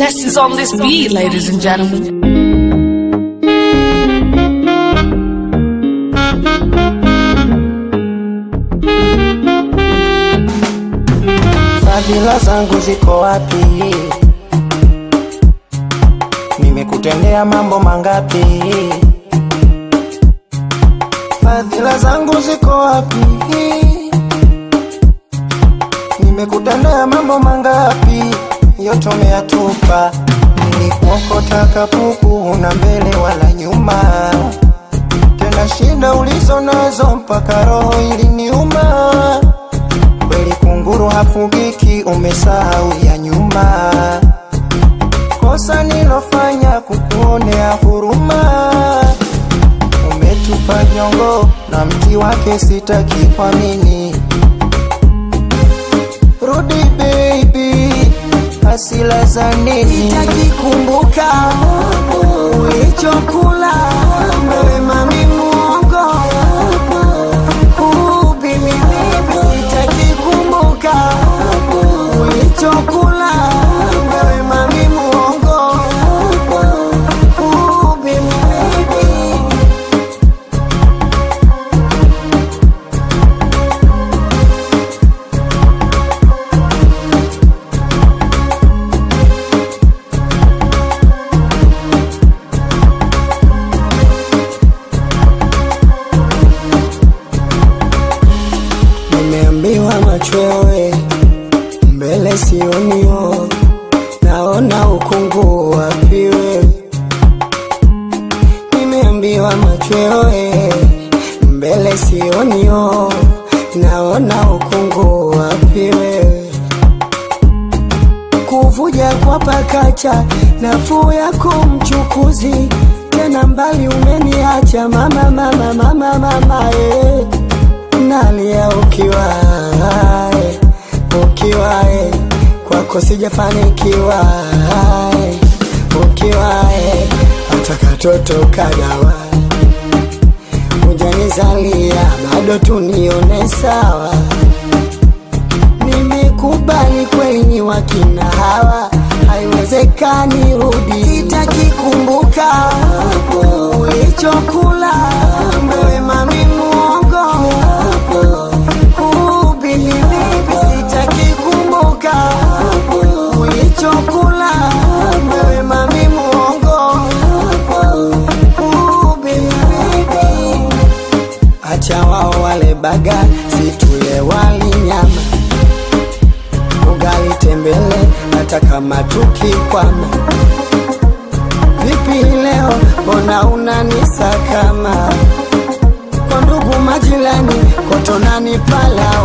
Test is on this beat, ladies and gentlemen. Fadhila zangu ziko wapi? Nimekutendea mambo mangapi? Fadhila zangu ziko wapi? Nimekutendea mambo mangapi? Yote umeyatupa. Nilikuokota kapuku, una mbele wala nyuma, tena shida ulizo nazo mpaka roho iliniuma. Kweli kunguru hafugiki, umesahau ya nyuma. Kosa nilofanya kukuonea huruma, umetupa jongo na mti wake sitaki kuamini. Rudi baby, hasila za nini? Sitaki kumbuka ulichokula wewe mami muongo Uh, baby, baby. Sitaki kumbuka ulichokula wewe mami muongo Uh, baby, baby. Nimeambiwa machwewe mbele sionio, naona ukungu wapi wewe. Nimeambiwa machwewe mbele sionio, naona ukungu wapi wewe. Kuvuja kwa pakacha, nafuu yako mchukuzi, tena mbali umeniacha mama, mama, mama, mama eh nalia ukiwa eh, ukiwa eh, kwako sijafanikiwa eh, ukiwa eh, hata katoto kadawa hujanizalia bado tunione sawa nimekubali kwenye wakina hawa haiwezekani rudi sitaki kumbuka ulichokula wewe mami muongo Uh, baby, baby, sitaki kumbuka ulichokula wewe mami muongo Uh, baby, baby. Acha wao wale baga, situle wali nyama, ugali tembele, hata kama tukikwama. Vipi leo, mbona unanisakama? Kwa ndugu majirani, kotonani pala